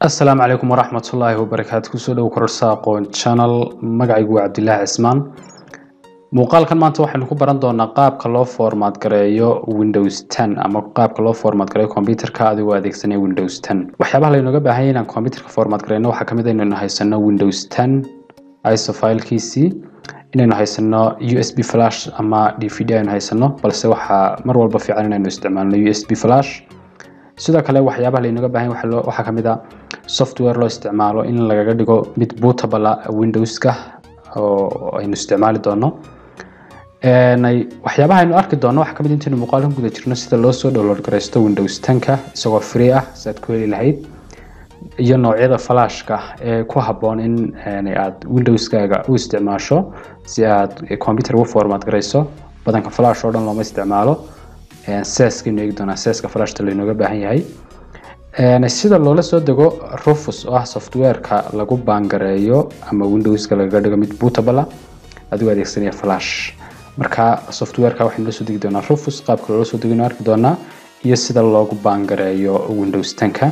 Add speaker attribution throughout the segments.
Speaker 1: asalaamu calaykum waraxmatullaahi wabarakaatu kusoo dhow kororsa aqoon channel magacaygu waa cabdilaahi cismaan muuqaalkan maanta waxaynu ku baran doonaa qaabka loo format gareeyo windows 10 ama qaabka loo format gareeyo computerka adigoo adeegsanaya windows 10 waxyaabaha laynooga baahan yahay inaan computerka format gareyno waxaa kamid ah inaynu haysano windows 10 iso filekiisii inaynu haysano u s b flash ama d v d aynu haysano balse waxaa mar walba fiican inaynu isticmaalno u s b flash sidoo kale waxyaabaha laynooga baahan yahay waxaa loo- waxaa kamid ah software loo isticmaalo in lagaga dhigo mid bootable ah windowska oo aynu isticmaali doono Een, ay- waxyaabaha aynu arki doono waxaa kamid ah intaynu muuqaalka ku guda jirno sida loo soo download garaysto windows 10ka isagoo free ah si aad ku heli lahayd iyo noocyada flashka ee ku habboon in een, aad windowskaaga u isticmaasho si aad computer ugu format garayso badanka flash oo dhan looma isticmaalo seeskaynu eegi doonaa seeska flashta laynooga baahan yahay Een, sida loola soo dego rufus oo ah softwareka lagu baangareeyo ama windowska lagaga dhigo mid bootable ah adigoo adeegsanaya flash marka softwareka waxaynu la soo degi doonaa rufus qaabka loola soo dego arki doonaa iyo sida loogu baangareeyo windows 10ka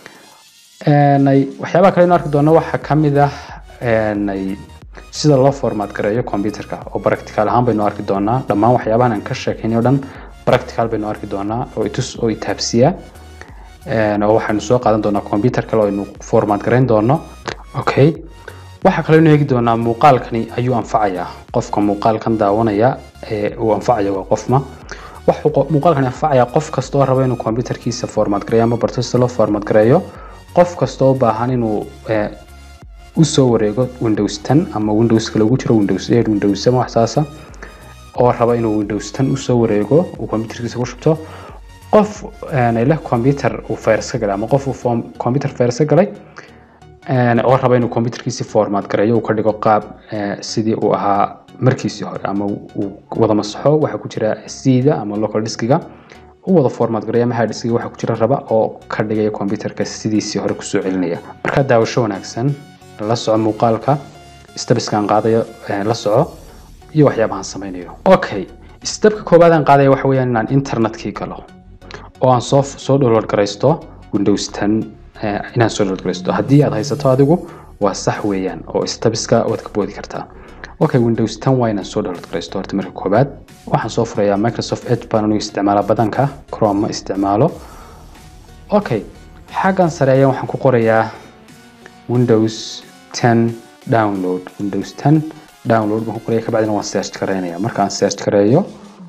Speaker 1: Een, ay- waxyaabaha kale aynu arki doono waxaa kamid ah een, ay- sida loo format gareeyo computerka oo practical ahaan baynu arki doonaa dhammaan waxyaabahan aan ka sheekaynay oo dhan practical baynu arki doonaa oo itus oo itaabsiya Een, oo waxaynu soo qaadan doonaa computer kale oo aynu format garayn doono okay waxaa kaloo eegi doonaa muuqaalkani ayuu anfacayaa qofka muuqaalkan daawanaya ee uu anfacaya waa qofma wuxuu qo- muuqaalkani anfacayaa qof kasta oo raba inuu computerkiisa format gareeyo ama barto sida loo format gareeyo qof kasta oo u baahan inuu eh, u soo wareego windows 10 ama windows kale ugu jiro windows 8 windows 7 wax saasa oo raba inuu windows 10 usoo wareego uu computerkiisa ku shubto qof een, leh computer uu virus ka galay ama qof uu form- computer virus ka galay een, oo raba inuu computerkiisi format gareeyo uu ka dhigo qaab eh, sidii uu ahaa markiisii hore ama uu wada masaxo waxaa ku jira cda ama local diskiga u wada format gareeyo ama hard diskiga waxaa ku jira raba oo ka dhigaya computerka sidiisii hore kusoo celinaya marka daawasho wanaagsan la soco muuqaalka stabiskaan qaadayo eh, la soco iyo waxyaabahan sameynayo okay stepka koowaad aan qaadaya waxa weeyaan inaan internetkii galo oo aan soo soo download garaysto windows 10 eh, inaan soo download garaysto haddii aad haysato adigu waa sax weeyaan oo stabiska waad ka boodi kartaa okay windows 10 waa inaan soo download garaysto horta marka koowaad waxaan soo furayaa microsoft edge baan anigu isticmaala badanka chrome ma isticmaalo okay xaggan sare ayaan waxaan ku qorayaa windows 10 download windows 10 download baan ku qoraya kabacdina waan search gareynaya markaan search gareeyo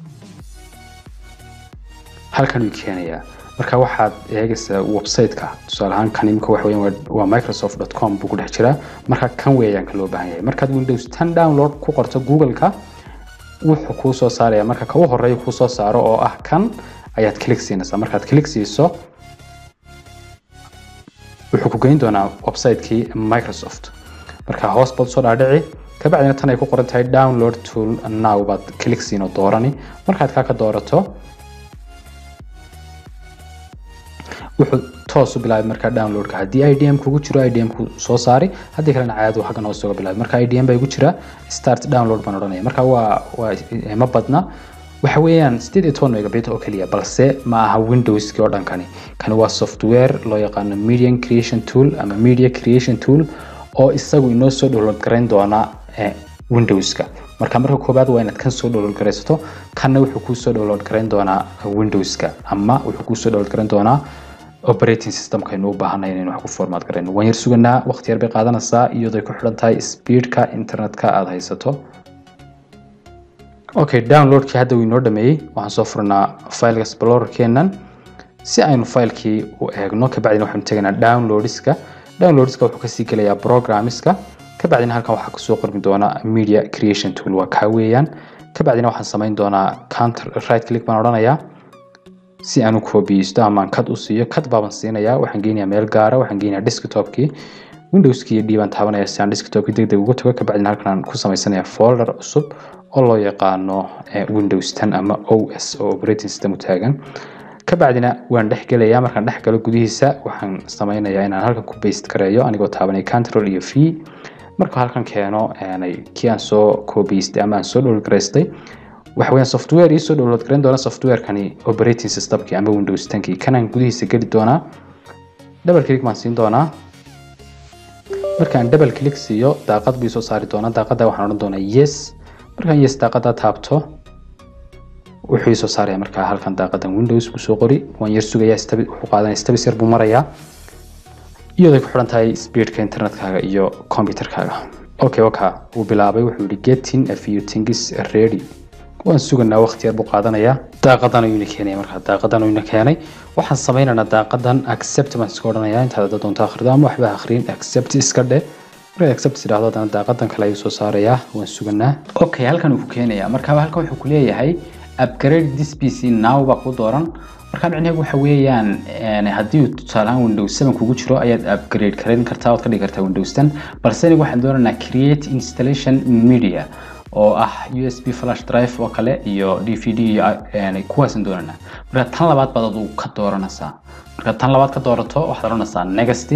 Speaker 1: halkan uu keenayaa marka waxaad eegaysaa website-ka tusaale ahaan kan imika waxa weeyaan waa- waa microsoft.com buu ku dhex jiraa marka kan weeyaan ka loo baahan yahay markaad windows 10 download ku qorto google-ka wuxuu kuu soo saaraya marka ka u horeeya kuu soo saaro oo ah kan ayaad click siinaysaa markaad click siiso wuxuu ku geyn doonaa website-kii microsoft marka hoos baad usoo dhaadhici kabacdina tan ay ku qoran tahay download tool now baad click siin oo doorani markaad kaa ka doorato wuxuu toos u bilaabay markaa downloadka haddii idm kugu jiro idm ku soo saari haddii kalena caadi uu xaggan hoos uga bilaabay marka idm baa igu jira start download baan odhanaya marka waa waa eh, ma badna waxa weeyaan sideed iyo toban megabit oo keliya balse ma aha windowski oo dhan kani kani waa software loo yaqaano median creation tool ama media creation tool oo isagu inoo soo download garayn doona eh, windowska marka marka koobaad waa inaad kan soo download garaysato kanna wuxuu kuu soo download garayn doonaa windowska ama wuxuu kuu soo download garayn doonaa operating systemka aynu u baahanay inaynu wax ku format garayno waan yar suganaa waqti yar bay qaadanaysaa iyadoo ay ku xidhan tahay speedka internetka aad haysato okay downloadkii hadda uu inoo dhameeyey waxaan soo furnaa file explorerkeenan si aynu filekii u eegno kabacdina waxaynu tegaynaa downloadska downloadska wuxuu kasii gelayaa programmiska kabacdina halkan waxaa kusoo qormi doonaa media creation tool waa kaa weeyaan kabacdina waxaan samayn doonaa counter right click baan odhanayaa si aan u koobiyeysto ama aan kad u siiyo kad baaban siinayaa waxaan geynayaa meel gaara waxaan geynayaa desktopkii windowskii iyo dhiibaan taabanaya si aan desktopkii deg deg uga tago kabacdina halkan aan ku samaysanayaa folder cusub oo loo yaqaano eh, windows 10 ama os oo operating system u taagan kabacdina waan dhex gelayaa markaan dhex galo gudihiisa waxaan sameynayaa inaan halkan ku baste gareeyo anigoo taabanaya control iyo v marka halkan keeno aanay kii aan soo koobiyeystay ama aan soo download garaystay waxa weeyaan software ii soo download garan doona softwarekani operating systemkii ama windows 10kii kanaan gudihiisa geli doonaa double click baan siin doonaa markaan double click siiyo daaqad bii soo saari doona daaqada waxaan odhan doonaa yes markaan yes daaqada taabto wuxuu soo saaraya markaa halkan daaqadan windows buu soo qori waan yar sugayaa wuxuu qaadanaya stabis yar buu marayaa iyadoo ku xidhan tahay speedka internetkaaga iyo computerkaaga okay waka uu bilaabay wuxuu yihi getting a few things ready waan suganaa waqti yar buu qaadanayaa daaqadan ayuuna keenaya markaa daaqadan ayuuna keenay waxaan sameynaynaa daaqadan accept baan iska odhanayaa intaad hadda doonto akhrido ama waxba akhriin accept iska dhe markaad accept tidhaahdo haddana daaqadan kale ayuu soo saarayaa waan suganaa
Speaker 2: okay halkan uu ku keenayaa marka halkan wuxuu ku leeyahay upgrade this pc now baa ku dooran marka micnaheedu waxa weeyaan haddii uu tusaalahaan windows 7 kugu jiro ayaad upgrade karayn kartaa ood ka dhigi kartaa windows 10 balse aniga waxaan doonaynaa create installation media oo ah usb flash drive oo kale iyo dvd iyo kuwaasaan doonaynaa marka tan labaad baad aduu ka dooranaysaa marka tan labaad ka doorato waxaad odhanaysaa next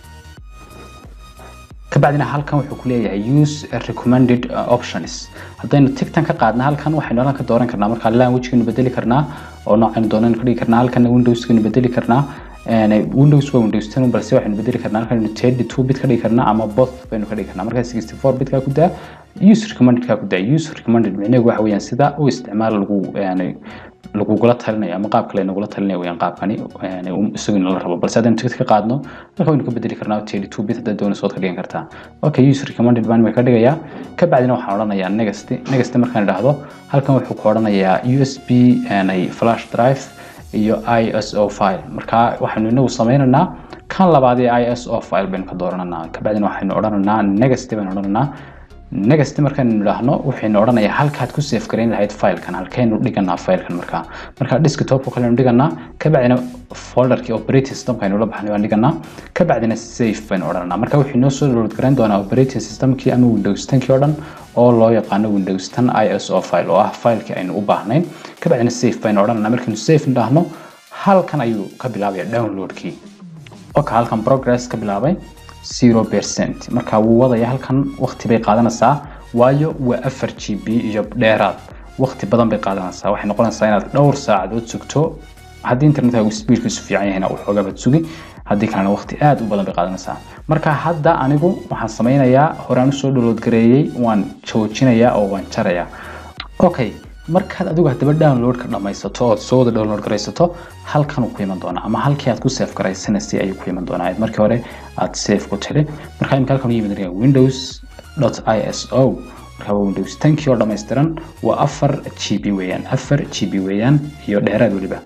Speaker 2: kabacdina halkan wuxuu ku leeyahay use recommended options haddaynu tigtan ka qaadna halkan waxaynu halkan ka dooran karnaa marka languagekaynu bedeli karnaa oo noocaynu doonaynu ka dhigi karnaa halkan windowskaynu bedeli karnaa windows waa windows 10 balse waxaynu bedeli karnaa halkan 32 bit ka dhigi karnaa ama both baynu ka dhigi karnaa marka 64 bit ka ku daa use recommended ka ku daa use recommended micnaheedu waxa weeyaan sida u isticmaal lagu yani lagugula talinayo ama qaab kale nagula talinaya weyaan qaabkani isagu nala rabo balse haddaynu tigid ka qaadno marka waynu ka bedeli karnaa thirty two bit haddaad doonayso waad ka dhigan kartaa okay use recommended baan way ka dhigayaa ka bacdina waxaan odhanayaa next next markaan idhaahdo halkan wuxuu ku odhanayaa usb flash drive iyo iso file marka waxaynu inagu sameynaynaa kan labaad ee iso file baynu ka doorananaa kabacdina waxaynu odhanaynaa next baynu odhanaynaa next markaynu idhaahno waxaynu odhanayaa halkaad ku save garayn lahayd filekan halkaynu dhiganaa filekan markaa marka desktopka kalenu dhiganaa kabacdina folderkii operating systemka aynu la baxnay baan dhiganaa kabacdina save baynu odhananaa marka wuxuu inoo soo download garayn doonaa operating systemkii ama windows 10kii oo dhan oo loo yaqaano windows 10 iso file oo ah filekii aynu u baahnayn kabacdina save baynu odhananaa markaynu save idhaahno halkan ayuu ka bilaabaya downloadkii oka halkan progress ka bilaabay zero percent marka wuu wadaya halkan waqti bay qaadanaysaa waayo waa afar g b iyo dheeraad waqti badan bay qaadanaysaa waxay noqonaysaa inaad dhowr saacadood sugto haddii internetkaagu speedkiisu fiican yahayna waxoogaa baad sugi haddii kalena waqti aad u badan bay qaadanaysaa marka hadda anigu waxaan sameynayaa horaan usoo download gareeyey waan joojinayaa oo waan jarayaa okay markaad adigu haddaba downloadka dhammaysato ood soo wada download garaysato halkan uu ku iman doonaa ama halkii aad ku save garaysanaysay ayuu ku iman doonaa markii hore aad save ku tiri marka imika halkan u yimid windows iso marka waa windows 10kii oo dhammaystiran waa afar g b weeyaan afar g b weeyaan iyo dheeraad weliba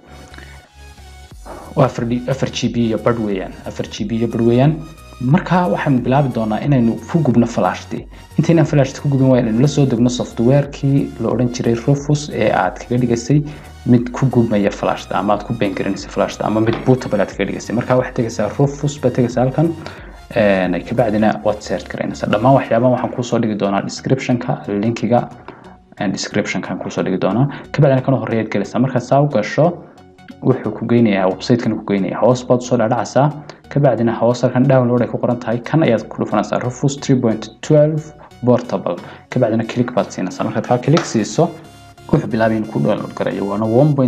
Speaker 2: waa afar g b iyo badh weeyaan afar g b iyo badh weeyaan marka waxaynu bilaabi doonaa inaynu ku gubno flashti intaynaan flashti ku gubin waa inaynu la soo degno softwarekii la odhan jiray rufus ee aad kaga dhigaysay mid ku gubmaya flashta ama aad ku beengarinaysa flashta ama mid bootable aad kaga dhigaysay marka waxaad tegaysaa rufus baad tegaysaa halkan kabacdina waad search garaynaysaa dhammaan waxyaabahan waxaan kuusoo dhigi doonaa descriptionka linkiga descriptionkan kuusoo dhigi doonaa kabacdina kana horeeyaad gelaysaa markaad saa u gasho wuxuu ku geynayaa websitekan ku geynaya hoos baad usoo dhadhacaysaa kabacdina hoos halkan download ay ku qoran tahay kan ayaad ku dhufanaysaa rufus 3.12 portable kabacdina click baad siinaysaa markaad kaa click siiso wuxuu bilaabay inuu ku download garayo waana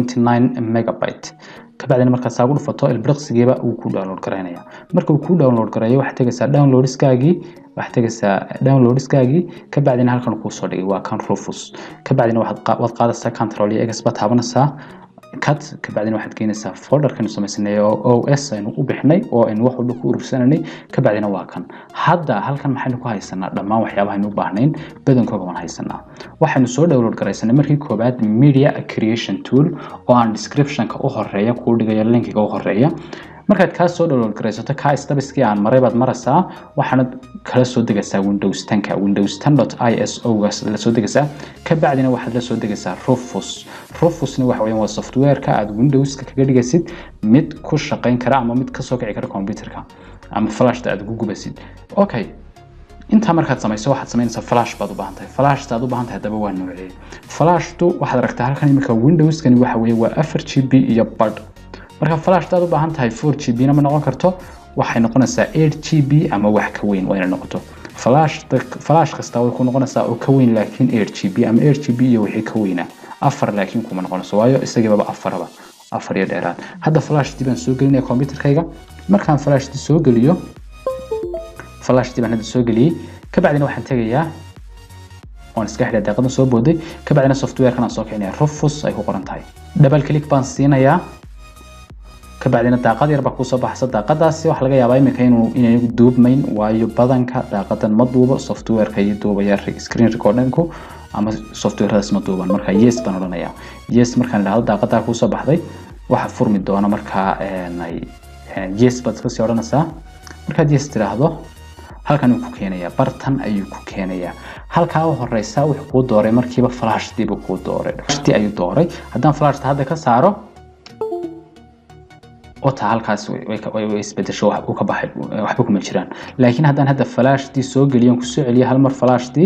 Speaker 2: 1.9 megabyte kabacdina markaad saa ugu dhufato ilbiriqsigiiba uu ku download garaynaya marka uu ku download garayo waxaad tegaysaa downloadskaagii waxaad tegaysaa downloadskaagii kabacdina halkan kuu soo dhigay waa kan rufus kabacdina waad qaadaysaa control iyo ex baad taabanaysaa cut kabacdina waxaad geynaysaa folderkanu samaysanay oo os aynu u bixinay oo aynu wax walba ku urursananay kabacdina waa kan hadda halkan maxaynu ku haysanaa dhammaan waxyaabahaynu u baahnayn badankooga waan haysanaa waxaynu soo download garaysanay markii koobaad media creation tool oo aan descriptionka u horeeya kuu dhigayo linkiga u horeeya markaad kaa soo download garaysato kaa stabiskii aan maray baad maraysaa waxaanad kala soo degaysaa windows 10ka windows 10.iso gaas la soo degaysaa kabacdina waxaad la soo degaysaa rufus rufusna waxa weeyaan waa softwareka aad windowska kaga dhigaysid mid ku shaqayn kara ama mid kasoo kici kara computerka ama flashta aad ugu gubaysid okay intaa markaad samayso waxaad samaynaysaa flash baad u baahan tahay flashta aad u baahan tahay haddaba waa noocee flashtu waxaad aragtaa halkan imika windowskani waxa weeye waa afar g b iyo badh marka flashta aad u baahan tahay 4 g b na ma noqon karto waxay noqonaysaa 8 g b ama wax ka weyn waa inay noqoto flash flash kasta way ku noqonaysaa oo ka weyn laakiin 8 g b ama 8 g b iyo wixii ka weynaa afar laakiin kuma noqonayso waayo isagiibaba afaraba afar iyo dheeraad hadda flashtii baan soo gelinaya computerkayga markaan flashtii soo geliyo flashtii baan hadda soo geliyey kabacdina waxaan tegayaa waan iska xidhay daaqadan soo booday kabacdina softwarekan aan soo kicinaya rufus ay ku qoran tahay double click baan siinayaa kabacdina daaqad yar baa kusoo baxaysa daaqadaasi waxaa laga yaabaa iminka inuu inay duubmayn waayo badanka daaqadan ma duubo softwareka iyo duubaya screen recordingku ama softwaradaas ma duuban marka yes baan odhanayaa yes markaan idhahdo daaqadaa kusoo baxday waxa furmi doona markaa yes baad iska sii odhanaysaa markaad yes tidhaahdo halkan uu ku keenayaa bartan ayuu ku keenayaa halkaa u horeysa wuxuu kuu dooray markiiba flashdiibu kuu dooray flashtii ayuu dooray haddaan flashta hadda ka saaro ota halkaas way isbedesho uu ka baxay waxba kuma jiraan laakiin haddaan hadda flashtii soo geliyo kusoo celiyo hal mar flashtii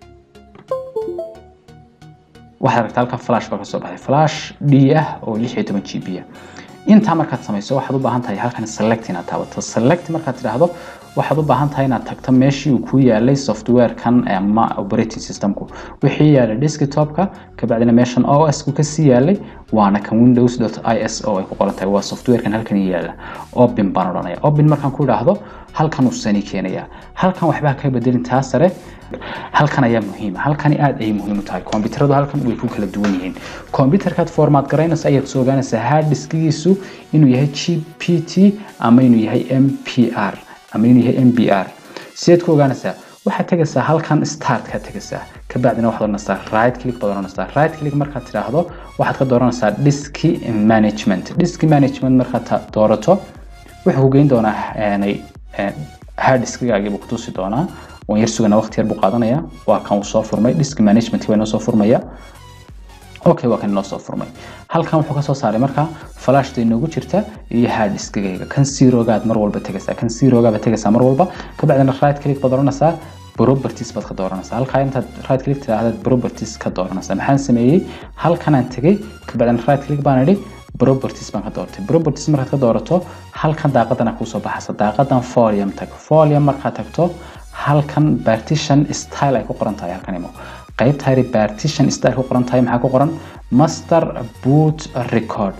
Speaker 2: waxaad aragtaa halka flash baa kasoo baxay flash d ah oo lix iyo toban g b ah intaa markaad samayso waxaad u baahan tahay halkan select inaad taabato select markaad tidhaahdo waxaad u baahan tahay inaad tagto meeshii uu ku yaalay softwarekan ama operating systemku wixii yaalay desktopka kabacdina meeshan os ku kasii yaalay waana kan windows is o ay ku qoran tahay waa softwarekan halkan yaala open baan odhanaya open markaan ku idhaahdo halkan uu sani keenaya halkan waxbaa ka bedelin taa sare halkan ayaa muhiima halkani aad ayay muhiim u tahay kombiyuutaradu halkan way ku kala duwan yihiin kombiyuutarkaad format garaynaysa ayaad soo ogaanaysaa hard diskigiisu inuu yahay g p t ama inuu yahay m p r ama inuu yahay m b r sideed ku ogaanaysaa waxaad tegaysaa halkan start kaad tegaysaa kabacdina waxaad odhanaysaa right click baad odhanaysaa right click markaad tidhaahdo waxaad ka dooranaysaa diski management diski management markaad doorato wuxuu ku geyn doonaa hard diskigaagii buu kutusi doonaa waan yar sugana waqti yar buu qaadanaya waa kan uu soo furmay disk management waa inoo soo furmaya okay waa kan inoo soo furmay halkan wuxuu kasoo saaray marka flashta inoogu jirta iyo hard diskigayga kan zerogaad mar walba tegaysaa kan zerogaaba tegaysaa mar walba kabacdina right click baad oranaysaa properties baad ka dooranaysaa halkaa intaad right click tidhaahdaad properties ka dooranaysaa maxaan sameeyey halkanaan tegay kabacdina right click baan idhi properties baan ka doortay properties markaad ka doorato halkan daaqadana kuusoo baxaysa daaqadan folium tag folium markaad tagto halkan partition style ay ku qoran tahay halkan imo qaybta yari partition style ku qoran tahay maxaa ku qoran master boot record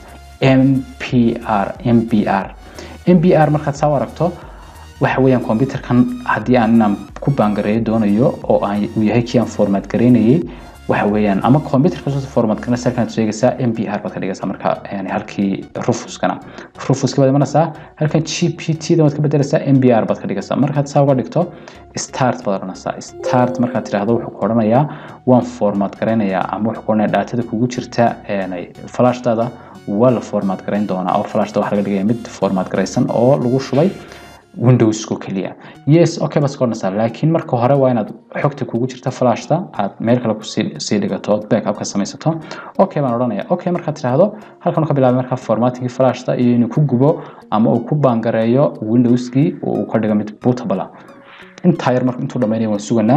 Speaker 2: mpr mbr mbr markaad saa u aragto waxa weeyaan computerkan haddii aan inaan ku baangareeyo doonayo oo aan uu yahay kii aan format gareynayay waxa weeyaan ama computerka soo format garana sarkan sheegaysaa mbr baad ka dhigaysaa marka yani halkii rufuskana rufuska baad imanaysaa halkan gpt da waad ka bedelaysaa mbr baad ka dhigaysaa markaad saa uga dhigto start baad odhanaysaa start markaad tidhaahdo wuxuu ku odhanayaa waan format garaynayaa ama wuxuu ku odhanaya daatada kugu jirta flashdaada waa la format garayn doonaa oo flashda waxaa laga dhigaya mid format garaysan oo lagu shubay windowsko keliya yes okay baad iska odhanaysaa laakiin marka hore waa inaad xogta kugu jirta flashta aad meel kale kusii dhigato ood backup ka samaysato okay baan odhanaya okay markaad tidhaahdo halkan ka bilaabay markaa formattingii flashta iyo inuu ku gubo ama uu ku baangareeyo windowskii oo uu ka dhigo mid bootable intaa yar marka intuu dhamaynaya waan suganaa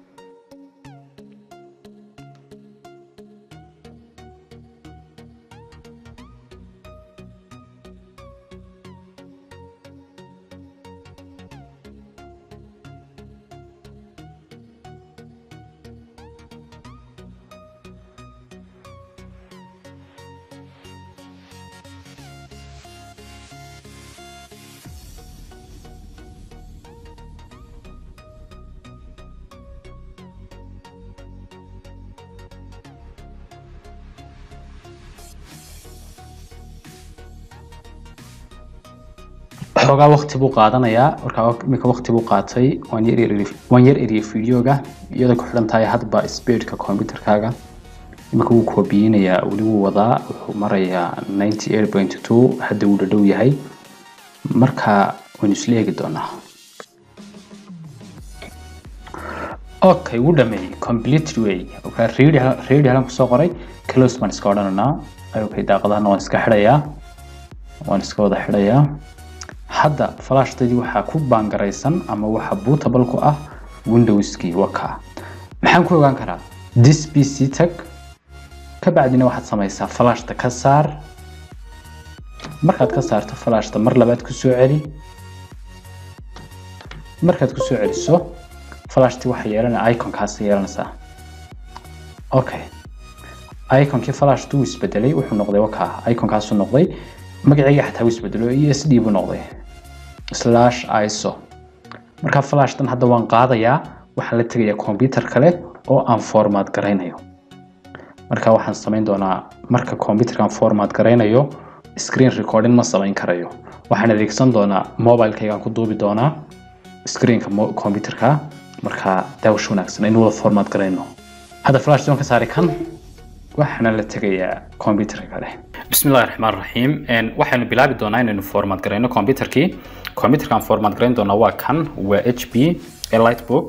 Speaker 2: xoogaa waqti buu qaadanayaa markaa iminka waqti buu qaatay waan yar waan yar eriyay videoga iyadoo ku xidhan tahay hadba speedka computerkaaga iminka wuu koobiyeynayaa weli wuu wadaa wuxuu marayaa ninety eight point two hadda wuu dhadhow yahay marka waynu isla eegi doonaa okay wuu dhameeyey complete way okay ready ready halan kusoo qoray close baan iska odhanaynaa okay daaqadahana waan iska xidhayaa waan iska wada xidhayaa hadda flashtadii waxaa ku baangaraysan ama waxa bootable ku ah windowskii waka maxaan ku ogaan karaa this pc tag ka bacdina waxaad samaysaa flashta ka saar markaad ka saarto flashta mar labaad ku soo celi markaad ku soo celiso flashtii waxay yeelanaya iconkaas yeelanaysaa okay iconkii flashtu wuu isbedelay wuxuu noqday waka iconkaasu noqday magacayga xataa wuu isbedelo e s d buu noqday slash iso marka flashtan hadda waan qaadayaa waxaan la tegayaa computer kale oo aan format garaynayo marka waxaan samayn doonaa marka computerkan format garaynayo screen recording ma samayn karayo waxaan adeegsan doonaa mobilekaygaan ku duubi doonaa screenka computerka marka daawash wanaagsan inuu wada format garayno hadda flash doon ka saari kan waxaana la tegayaa computerka kale bismillahi raxmaan raxiim waxaynu bilaabi doonaa inaynu format garayno computerkii computerkan format garayn doonaa waa kan waa h p lightbook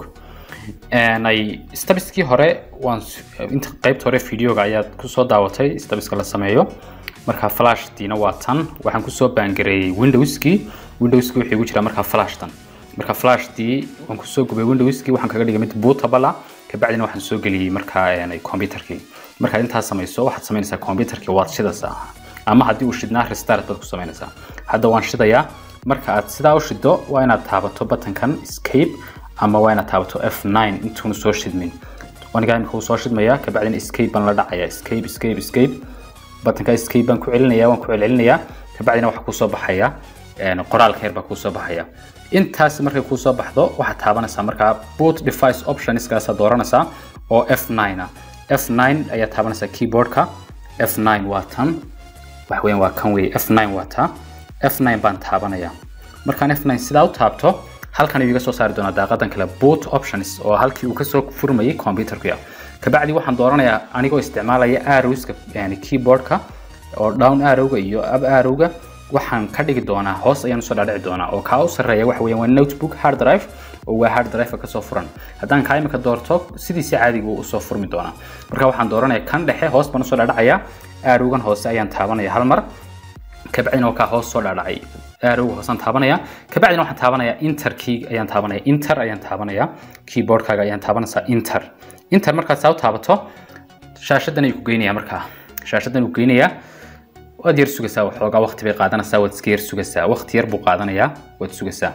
Speaker 2: ay stabiskii hore waan inta qaybta hore videoga ayaad kusoo daawatay stabiska la sameeyo marka flashdiina waa tan waxaan kusoo baangareeyey windowskii windowskii wuxuu igu jiraa markaa flashtan marka flashdii waan kusoo gubay windowskii waxaan kaga dhigay mid bootable kabacdina waxaan soo geliyey markaa computerkii markaad intaas samayso waxaad samaynaysaa computerkii waad shidaysaa ama haddii uu shidnaa restart baad ku samaynaysaa hadda waan shidayaa marka aad sidaa u shido waa inaad taabato buttonkan escape ama waa inaad taabato f9 intuuna soo shidmin anigaa imika uu soo shidmayaa kabacdina escape baan la dhacaya escape escape escape buttonka escape baan ku celinaya waan ku celcelinayaa kabacdina waxaa kusoo baxaya qoraalka yar baa kusoo baxaya intaas markay kusoo baxdo waxaad taabanaysaa markaa boot device optionskaasaa dooranaysaa oo f9 ah f9 ayaa taabanaysaa keyboardka f9 waa tan wax weeyaan waa kan weeye f9 waa taa f9 baan taabanaya markaan f9 sidaa u taabto halkan ayuu iga soo saari doonaa daaqadan kale boot options oo halkii uu kasoo furmayay computerka kabacdi waxaan dooranayaa anigoo isticmaalaya arrowska yani keyboardka oo down arrowga iyo up arrowga waxaan ka dhigi doonaa hoos ayaan usoo dhaadhici doonaa oo kaa u sarreeya waxa weeyaan waa notebook hard drive oo waa hard drive kasoo furan haddaan kaa imika doorto sidiisi caadiga uu usoo furmi doonaa marka waxaan dooranaya kan dhexe hoos baan usoo dhaadhacayaa arrowgan hoose ayaan taabanaya hal mar kabacdina waa kaa hoos soo dhaadhacay arrowga hoosaan taabanaya kabacdina waxaan taabanaya inter key ayaan taabanaya inter ayaan taabanaya keyboardkaaga ayaan taabanaysaa inter inter markaad saa u taabato shaashadan ayuu ku geynaya markaa shaashadan uu geynayaa waad yar sugaysaa waxoogaa waqti bay qaadanaysaa waad iska yar sugaysaa waqti yar buu qaadanayaa waad sugaysaa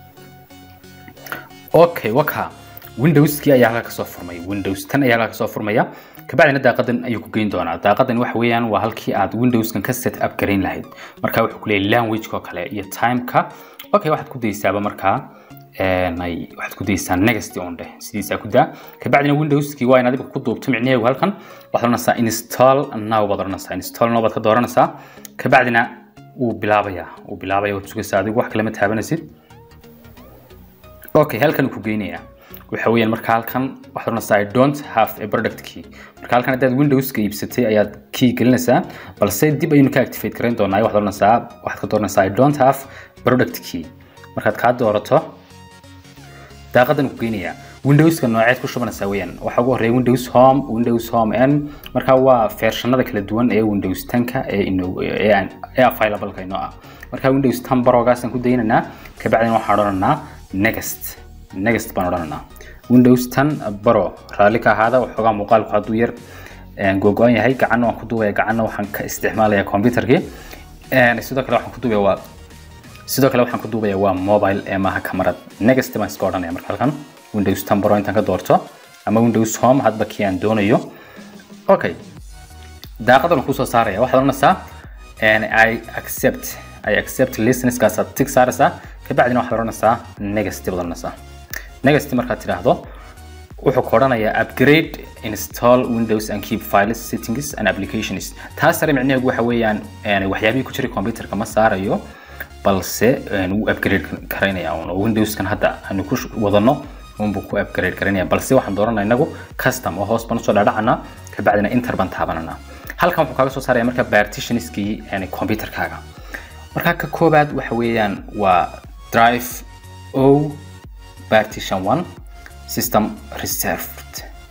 Speaker 2: okay waka windowskii ayaa halkaa kasoo furmay windows tan ayaa halkaa kasoo furmaya kabacdina daaqadan ayuu ku geyn doonaa daaqadan waxa weeyaan waa halkii aad windowskan ka set up garayn lahayd marka wuxuu ku leeyahay languageka oo kale iyo timeka okay waxaad ku daysaaba markaa waxaad ku daysaa next on dheh sidiisaa ku daa kabacdina windowskii waa inaad adiga ku duubto micnaheegu halkan waxaad oranaysaa install now baad oranaysaa install now baad ka dooranaysaa kabacdina wuu bilaabayaa wuu bilaabaya waad sugaysaa adigu wax kalema taabanaysid okay halkan ku geynayaa waxa weeyaan marka halkan waxaad oranaysaa i don't have a product key marka halkan haddaad windowska iibsatay ayaad key gelinaysaa balse dib ayaynu ka activate garayn doonaa waxaad oranaysaa waxaad ka dooranaysaa i don't have product key markaad kaa doorato daaqadan ku geynayaa windowska nooceed ku shubanaysaa weeyaan waxaa ugu horreeya windows home windows home n marka waa feershanada kala duwan ee windows tanka ee ee available-ka inoo ah marka windows tan barogaasaan ku daynaynaa kabacdina waxaan odhananaa next next baan odhananaa windows tan baro raalli ka ahaada waxoogaa muuqaalku hadduu yar googo-an yahay gacanna waan ku duubaya gacanna waxaan ka isticmaalaya computerkii sidoo kale waxaan ku duubaya waa sidoo kale waxaan ku duubaya waa mobile ee maaha kamarad next baan iska odhanaya marka halkan windows tan baro intaan ka doorto ama windows home hadba kii aan doonayo okay daaqadan waan kusoo saaraya waxaad odhanaysaa i accept i accept listenskaasaad tig saaraysaa kabacdina waxaad odhanaysaa next baad odhanaysaa next markaad tidhaahdo wuxuu ku odhanayaa upgrade install windows and keep files settings and applications taas sare micnaheegu waxa weeyaan waxyaabihii ku jiray computerka ma saarayo balse wuu upgrade karaynaya un oo windowskan hadda aanu ku wadano unbuu ku upgrade karaynaya balse waxaan dooranaa inagu custom oo hoos baan usoo dhaadhacanaa kabacdina inter baan taabananaa halkan wuxuu kaaga soo saaraya marka partitionskii computerkaaga marka ka koobaad waxa weeyaan waa drive o partition one system reserved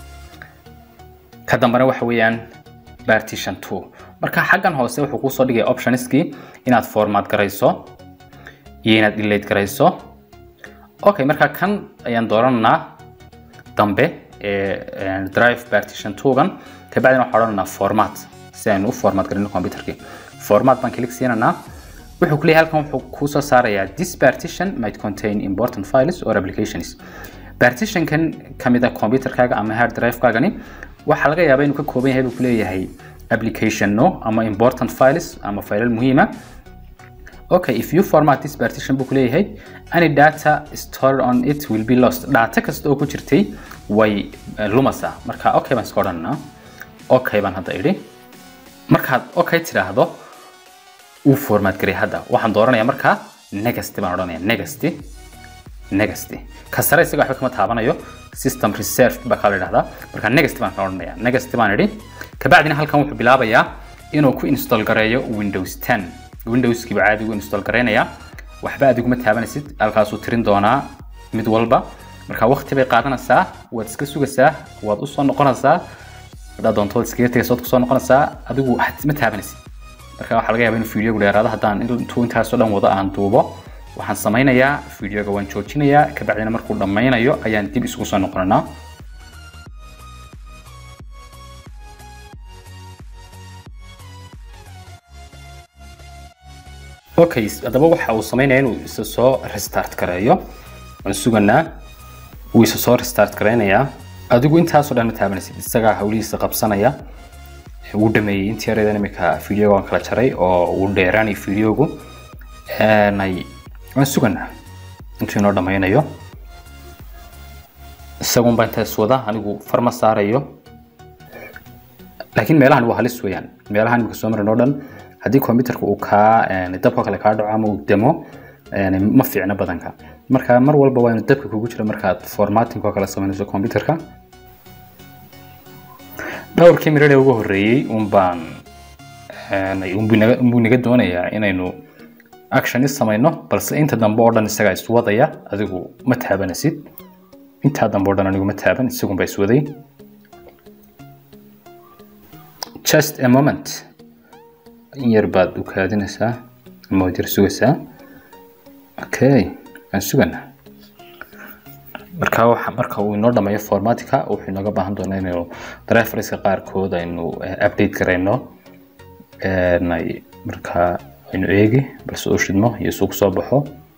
Speaker 2: ka dambena waxa weeyaan partition two marka xaggan hoose wuxuu kusoo dhigaya optionskii inaad format garayso iyo inaad delete garayso okay marka kan ayaan doorananaa dambe ee drive partition twogan kabacdina waxaan odhananaa format si aynu u format garino computerkii format baan click siinanaa wuxuu ku leeyahay halkan wuxuu kuu soo saarayaa this partition might contain important files or applications partitionkan ka mid ah computerkaaga ama hard drive-kaagani waxaa laga yaabaa inuu ka kooban yahay buu ku leeyahay applicationno ama important files ama faylal muhiima okay if you format this partition buu kuleeyahay any data stored on it will be lost data kasta oo ku jirtay way lumasaa marka okay baan iska odhanaa okay baan hadda idhi markaad okay tiraahdo uu format garay hadda waxaan dooranayaa markaa next baan odhanaya next next ka sare isaga waxba kama taabanayo system reserve baa kala idhahdaa marka next baan kala odhanaya next baan idhi kabacdina halkan wuxuu bilaabayaa inuu ku install gareeyo windows 10 windowskiiba caadigu install gareynayaa waxba adiguma taabanaysid halkaasuu tirin doonaa mid walba marka waqti bay qaadanaysaa waad iska sugaysaa waad usoo noqonaysaa haddaad doonto waad iskaga tegaysa waad kusoo noqonaysaa adigu ma taabanaysid marka waxaa laga yaabaa inuu videogu dheeraado haddaan intuu intaasoo dhan wado aan duubo waxaan samaynayaa videoga waan joojinayaa kabacdina markuu dhammaynayo ayaan dib isugu soo noqonanaa okay haddaba waxa uu sameynaya inuu isa soo restart gareeyo waan suganaa wuu isa soo restart gareynayaa adigu intaasoo dhan ma taabanaysid isagaa hawlihiisa qabsanaya wuu dhameeyey intii yareedan imika videoga waan kala jaray oo uu dheeraanay videogu waan suganaa intuu inoo dhammaynayo isagun baa intaas wada anigu farma saarayo laakiin meelahan waa halis weeyaan meelahan imika soo marin oo dhan haddii computerka uu kaa dabka kale kaa dhaco ama uu demo ma fiicna badanka marka mar walba waa inuu dabka kugu jiro markaad formatting oo kale samaynayso computerka dhowrkii miradhe ugu horreeyey un baan unbuu naga doonayaa inaynu action is samayno balse inta dambe oo dhan isagaa iswadaya adigu ma taabanasid intaa dambe oo dhan anigu ma taaban isagun baa iswaday just a moment in yar baad u kaadinaysaa ama waad yar sugaysaa okay aan sugana marka waxa marka uu inoo dhameeyo formatika wuxuu inooga baahan doonaa inaynu driverska qaarkood aynu update garayno marka aynu eegi balse uu shidmo iyo suu kusoo baxo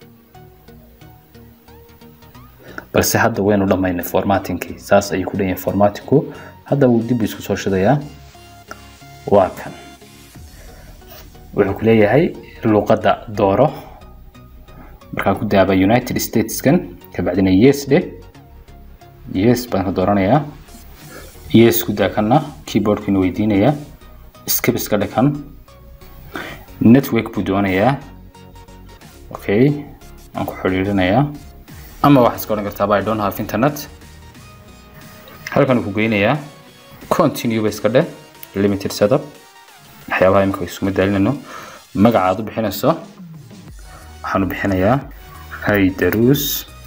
Speaker 2: balse hadda waynu dhamaynay formatingkii saas ayuu ku dhan yahay formatinku hadda wuu dib isku soo shidayaa waa kan wuxuu ku leeyahay luqadda dooro markaan ku daaba united stateskan kabacdina yes dhe yes baan ka dooranayaa yes ku daa kanna keyboardkiina weydiinaya skip iska dhe kan network buu doonayaa okay aan ku xidhiirinayaa ama waxaad iska odhan kartaa i don't have internet halkan ku geynayaa continue ba iska dheh limited setup waxyaabaha imika isuma daalinayno magacaad u bixinayso waxaan u bixinayaa haydarus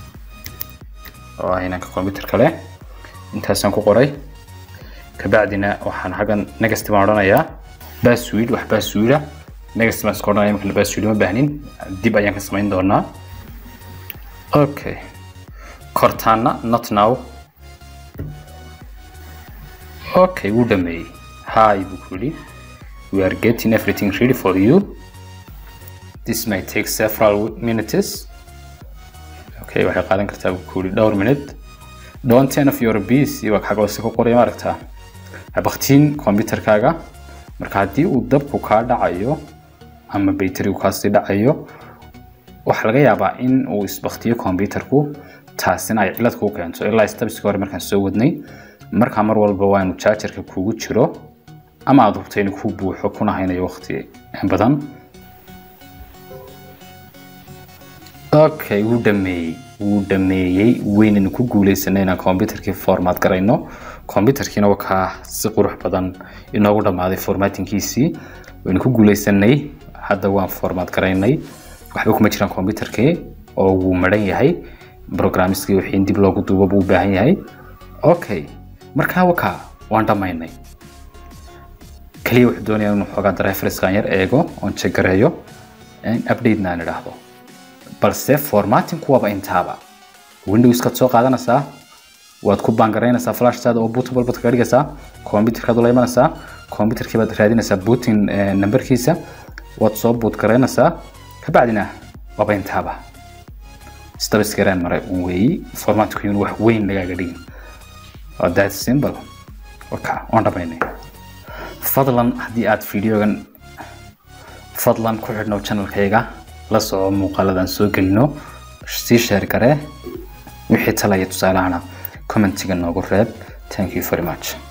Speaker 2: oo ah inanka computer kale intaasaan ku qoray kabacdina waxaan xaggan next baan odhanayaa password wax password ah next baan iska odhanaya imika password ma baahnin dib ayaan ka samayn doonaa okay kortaana not now okay wuu dhameeyey hi buu ku yidhi we are getting everything ready for you this may take several minutes okay waxay qaadan kartaa buu ku yidhi dhowr minute don't turn off your PC waa xagga hoose ku qoraya maaragtaa habaktiin computerkaaga marka haddii uu dabku kaa dhacayo ama bayterigu kaasii dhacayo waxaa laga yaabaa in uu isbaktiyo computerku taasina ay cilad kuu keento ilaa stabiska hore markaan soo wadnay markaa mar walba waa inuu jaajarka kugu jiro ama aad hubta inuu ku buuxo kuna haynayo waqti badan okay wuu dhameeyey wuu dhameeyey weynaynu ku guuleysanay inaan computerkii format garayno computerkiina wakaa si qurux badan inoogu dhammaaday formatinkiisii waynu ku guuleysanay hadda waan format garaynay waxba kuma jiraan computerkii oo wuu maran yahay programmiskii wixii in dib loogu duubo buu u baahan yahay okay markaa wakaa waan dhammaynay kaliya wuxuu doonaya inuu xoogaa driverskan yar eego oon jagareeyo updatena aan idhaahdo balse formatinku waaba intaaba windowskaad soo qaadanaysaa waad ku baangaraynaysaa flashtaada oo bootable baad kaga dhigaysaa computerkaad ula imanaysaa computerkii baad raadinaysaa booting numberkiisa waad soo boot garaynaysaa kabacdina waaba intaaba isdaba isgaraan maray un weeyi formatku yun wax weyn lagaaga dhigin waa that simple waka waan dhamaynay fadlan haddii aad videogan fadlan ku xidhnow channelkayga la soco muuqaaladan soo gelino sii sheer garee wixii talaya tusaalahana commentiga noogu reeb thank you very much